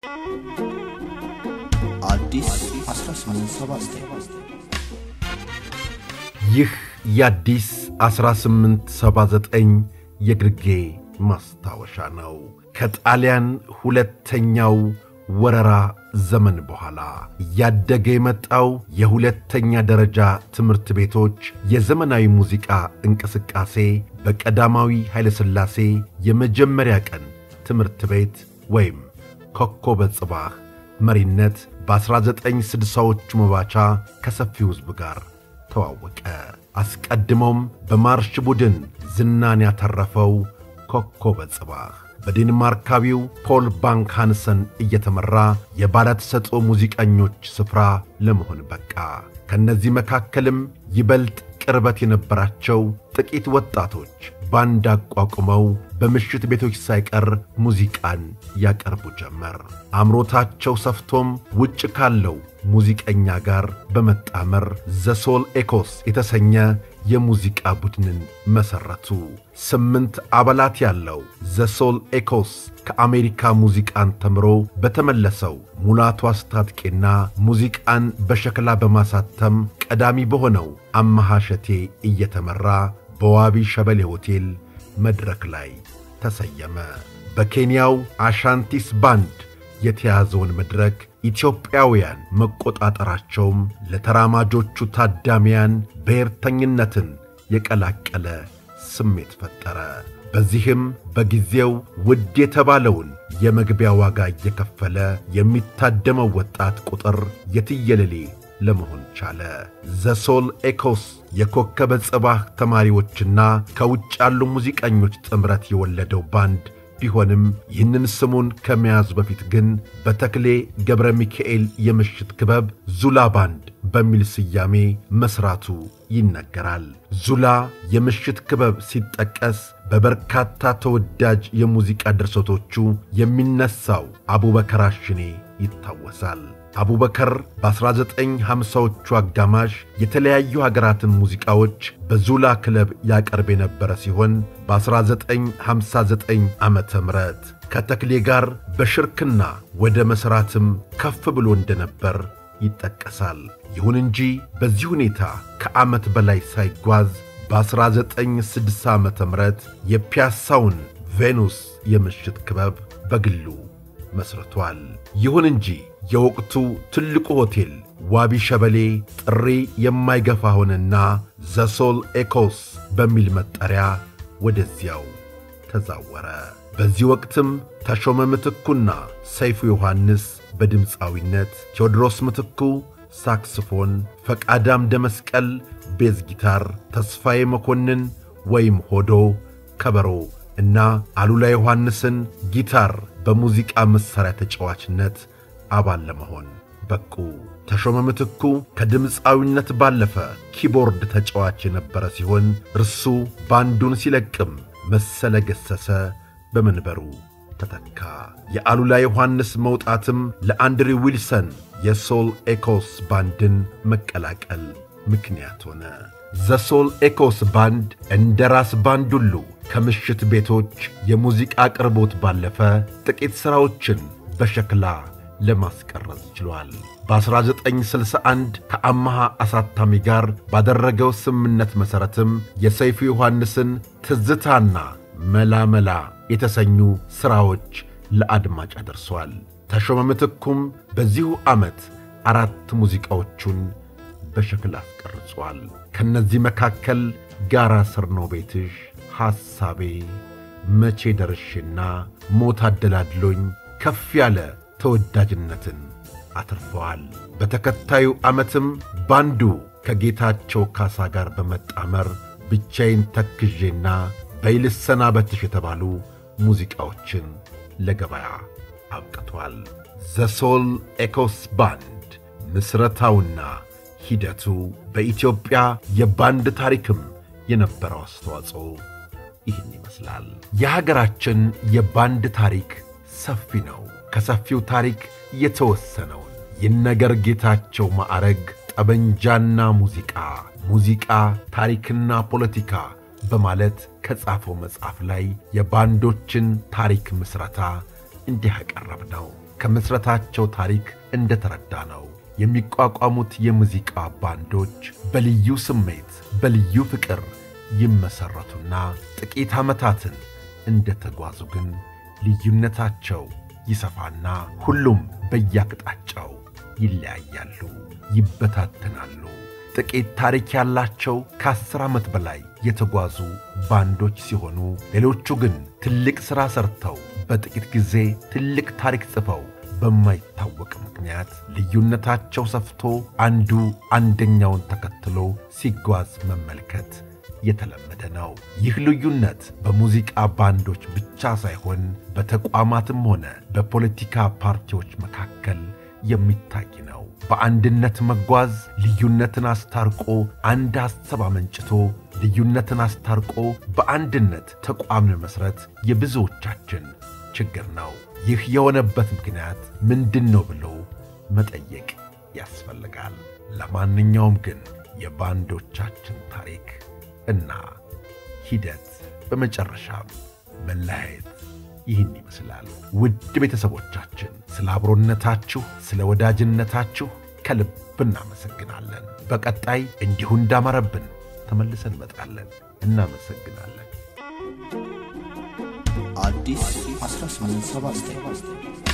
አዲስ 1879 ይህ የአዲስ 1879 የግርጌ ማስታወሻ ነው። ከጣሊያን ሁለተኛው ወረራ ዘመን በኋላ እያደገ የመጣው የሁለተኛ ደረጃ ትምህርት ቤቶች የዘመናዊ ሙዚቃ እንቅስቃሴ በቀዳማዊ ኃይለሥላሴ የመጀመሪያ ቀን ትምህርት ቤት ወይም ኮከበ ጽባህ መሪነት በ1960ዎቹ መባቻ ከሰፊው ሕዝብ ጋር ተዋወቀ። አስቀድሞም በማርሽ ቡድን ዝናን ያተረፈው ኮከበ ጽባህ በዴንማርካዊው ፖል ባንክ ሃንሰን እየተመራ የባለተሰጥኦ ሙዚቀኞች ስፍራ ለመሆን በቃ። ከእነዚህ መካከልም ይበልጥ ቅርበት የነበራቸው ጥቂት ወጣቶች ባንድ አቋቁመው በምሽት ቤቶች ሳይቀር ሙዚቃን ያቀርቡ ጀመር። አምሮታቸው ሰፍቶም ውጭ ካለው ሙዚቀኛ ጋር በመጣመር ዘሶል ኤኮስ የተሰኘ የሙዚቃ ቡድንን መሠረቱ። ስምንት አባላት ያለው ዘሶል ኤኮስ ከአሜሪካ ሙዚቃን ተምሮ በተመለሰው ሙላቱ አስታጥቄና ሙዚቃን በሸክላ በማሳተም ቀዳሚ በሆነው አመሃ ሸቴ እየተመራ በዋቢ ሸበሌ ሆቴል መድረክ ላይ ተሰየመ። በኬንያው አሻንቲስ ባንድ የተያዘውን መድረክ ኢትዮጵያውያን መቆጣጠራቸውም ለተራማጆቹ ታዳሚያን ብሔርተኝነትን የቀላቀለ ስሜት ፈጠረ። በዚህም በጊዜው ውድ የተባለውን የመግቢያ ዋጋ እየከፈለ የሚታደመው ወጣት ቁጥር የትየለሌ ለመሆን ቻለ። ዘሶል ኤኮስ የኮከበ ጽባህ ተማሪዎችና ከውጭ ያሉ ሙዚቀኞች ጥምረት የወለደው ባንድ ቢሆንም ይህንን ስሙን ከመያዙ በፊት ግን በተክሌ ገብረ ሚካኤል የምሽት ክበብ ዙላ ባንድ በሚል ስያሜ መሥራቱ ይነገራል። ዙላ የምሽት ክበብ ሲጠቀስ በበርካታ ተወዳጅ የሙዚቃ ድርሰቶቹ የሚነሳው አቡበከር አሽኔ ይታወሳል። አቡበከር በ1950ዎቹ አጋማሽ የተለያዩ ሀገራትን ሙዚቃዎች በዙላ ክለብ ያቀርብ የነበረ ሲሆን በ1959 ዓ ም ከተክሌ ጋር በሽርክና ወደ መሥራትም ከፍ ብሎ እንደነበር ይጠቀሳል። ይሁን እንጂ በዚህ ሁኔታ ከዓመት በላይ ሳይጓዝ በ1960 ዓ ም የፒያሳውን ቬኑስ የምሽት ክበብ በግሉ መስርቷል። ይሁን እንጂ የወቅቱ ትልቁ ሆቴል ዋቢ ሸበሌ ጥሪ የማይገፋ ሆነና ዘሶል ኤኮስ በሚል መጠሪያ ወደዚያው ተዛወረ። በዚህ ወቅትም ተሾመ ምትኩና ሰይፉ ዮሐንስ በድምፃዊነት፣ ቴዎድሮስ ምትኩ ሳክስፎን፣ ፈቃዳም ደመስቀል ቤዝ ጊታር፣ ተስፋዬ መኮንን ወይም ሆዶ ከበሮ እና አሉላ ዮሐንስን ጊታር በሙዚቃ መሣሪያ ተጫዋችነት አባል ለመሆን በቁ። ተሾመ ምትኩ ከድምፃዊነት ባለፈ ኪቦርድ ተጫዋች የነበረ ሲሆን እርሱ ባንዱን ሲለቅም መሰለ ገሰሰ በመንበሩ ተተካ። የአሉላ ዮሐንስ መውጣትም ለአንድሪ ዊልሰን የሶል ኤኮስ ባንድን መቀላቀል ምክንያት ሆነ። ዘሶል ኤኮስ ባንድ እንደ ራስ ባንድ ሁሉ ከምሽት ቤቶች የሙዚቃ አቅርቦት ባለፈ ጥቂት ሥራዎችን በሸክላ ለማስቀረጽ ችሏል። በ1961 ከአመሃ አሳታሚ ጋር ባደረገው ስምምነት መሠረትም የሰይፉ ዮሐንስን ትዝታና መላመላ የተሰኙ ሥራዎች ለአድማጭ አደርሷል። ተሾመ ምትኩም በዚሁ ዓመት አራት ሙዚቃዎቹን በሸክላ አስቀርጿል። ከእነዚህ መካከል ጋራ ስር ነው ቤትሽ፣ ሐሳቤ፣ መቼ ደርሼና ሞት አደላድሎኝ ከፍ ያለ ተወዳጅነትን አትርፈዋል። በተከታዩ ዓመትም ባንዱ ከጌታቸው ካሳ ጋር በመጣመር ብቻዬን ተክዤና በይልሰናበትሽ የተባሉ ሙዚቃዎችን ለገበያ አብቅቷል። ዘሶል ኤኮስ ባንድ ምስረታውና ሂደቱ በኢትዮጵያ የባንድ ታሪክም የነበረው አስተዋጽኦ ይህን ይመስላል። የሀገራችን የባንድ ታሪክ ሰፊ ነው። ከሰፊው ታሪክ የተወሰነውን ይነገር ጌታቸው ማዕረግ ጠበንጃና ሙዚቃ፣ ሙዚቃ ታሪክና ፖለቲካ በማለት ከጻፈው መጽሐፍ ላይ የባንዶችን ታሪክ ምስረታ እንዲህ ያቀረብ ነው። ከምስረታቸው ታሪክ እንደተረዳ ነው። የሚቋቋሙት የሙዚቃ ባንዶች በልዩ ስሜት በልዩ ፍቅር ይመሠረቱና ጥቂት ዓመታትን እንደተጓዙ ግን ልዩነታቸው ይሰፋና ሁሉም በያቅጣጫው ይለያያሉ፣ ይበታተናሉ። ጥቂት ታሪክ ያላቸው ከአስር ዓመት በላይ የተጓዙ ባንዶች ሲሆኑ ሌሎቹ ግን ትልቅ ሥራ ሠርተው በጥቂት ጊዜ ትልቅ ታሪክ ጽፈው በማይታወቅ ምክንያት ልዩነታቸው ሰፍቶ አንዱ አንደኛውን ተከትሎ ሲጓዝ መመልከት የተለመደ ነው። ይህ ልዩነት በሙዚቃ ባንዶች ብቻ ሳይሆን በተቋማትም ሆነ በፖለቲካ ፓርቲዎች መካከል የሚታይ ነው። በአንድነት መጓዝ ልዩነትን አስታርቆ አንድ ሐሳብ አመንጭቶ ልዩነትን አስታርቆ በአንድነት ተቋም መመስረት የብዙዎቻችን ችግር ነው። ይህ የሆነበት ምክንያት ምንድን ነው ብሎ መጠየቅ ያስፈልጋል። ለማንኛውም ግን የባንዶቻችን ታሪክ እና ሂደት በመጨረሻም መለያየት ይህን ይመስላል። ውድ ቤተሰቦቻችን ስለ አብሮነታችሁ፣ ስለ ወዳጅነታችሁ ከልብ እናመሰግናለን። በቀጣይ እንዲሁ እንዳመረብን ተመልሰን እንመጣለን። እናመሰግናለን። አዲስ 1879